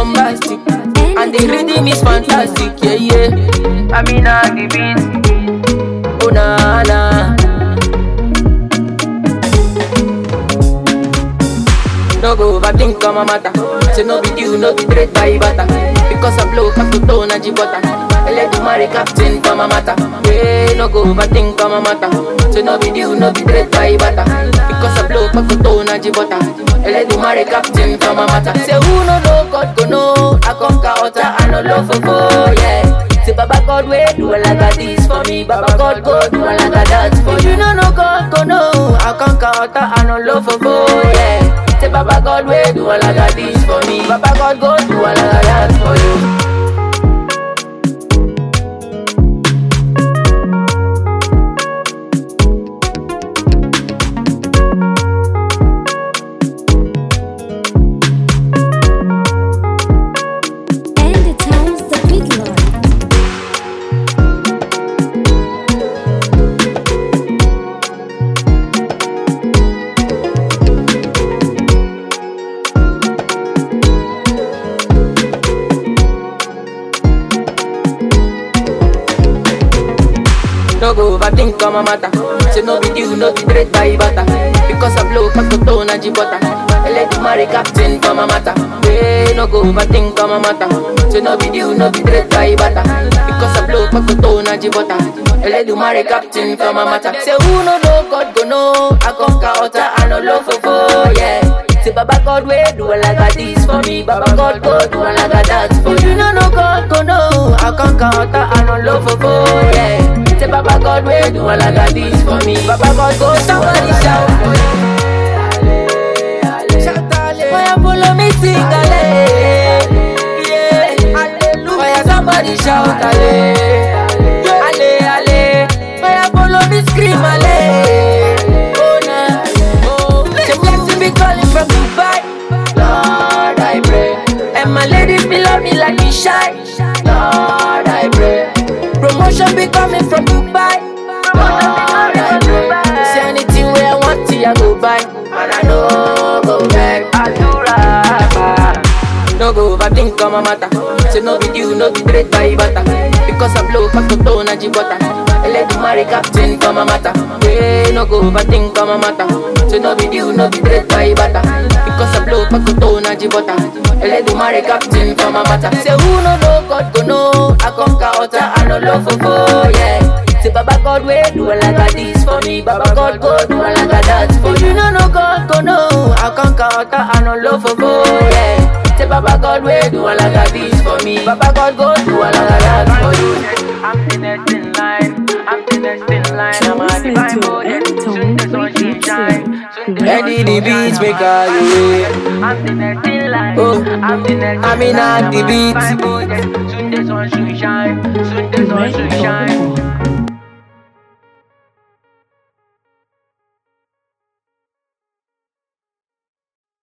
bombastic. And the rhythm is fantastic, yeah, yeah. I mean, I the beat. Oh, na, na. No go overthink on my matter. Say no be you, no be great by butter. Because I blow up to tone and butter. I let you marry captain for my matter. Yeah, no go overthink on my matter. Say no be you, no be great by butter. Because I blow up to tone and butter. I let you marry captain for my matter. Say who no know God go know. I conquer utter and no love for four, yeah. Say Baba God way do a like a this for me. Baba God go do a like a that for you. No no God go know. I conquer utter and no love for four, yeah. Say Baba God way do a like a this for me. Baba God go do a like a that for you. And the times the big lord. No go overthink on my matter. Say no be you, no be great by butter. Because I blow up to tone and butter. I let you marry captain for my matter. Yeah, no go overthink on my matter. Say no be you, no be great by butter. Because I blow up to tone and butter. I let you marry captain for my matter. Say who no know God go know. I conquer utter and no love for four, yeah. Say Baba God way do a like a this for me. Baba God go do a like a that for you. No no God go know. I conquer utter and no love for four, yeah. Say Baba God way do a like a this for me. Baba God go somebody shout. Shout ale. Why you follow me sing ale? Yeah. Hallelujah. Why you somebody shout ale? Ale ale. Why you follow me scream ale? Oh na. Oh. Say blessing be calling from Dubai. Lord I pray. And my ladies be love me like me shy. Lord I pray. Promotion be coming from Dubai. Lord I pray. Say anything where I want to, I go buy. And I know go back. Adura. No go overthink on my matter. Say no be you, no be great by butter. Because I blow up to tone and butter. I let you marry captain for my matter. Yeah, no go overthink on my matter. Say no be you, no be great by butter. Because I blow up to tone and butter. I let you marry captain for my matter. Say who no know God go know. I conquer utter and no love for four, yeah. Say Baba God way do a like a this for me. Baba God go do a like a that for you. No no God go know. I conquer utter and no love for four, yeah. Say Baba God way do a like a this for me. Baba God go do a like a that for you. I'm the next in line. I'm the next in line. I'm a listening divine to boy. Everton Soon the sun Radio will shine. Soon the Ready sun the will beats shine. make all the way. I'm the next in line. Oh, I'm the next I'm in in line. at the I'm a beats. divine boy. Soon the sun will shine. Soon the sun will Ready for shine.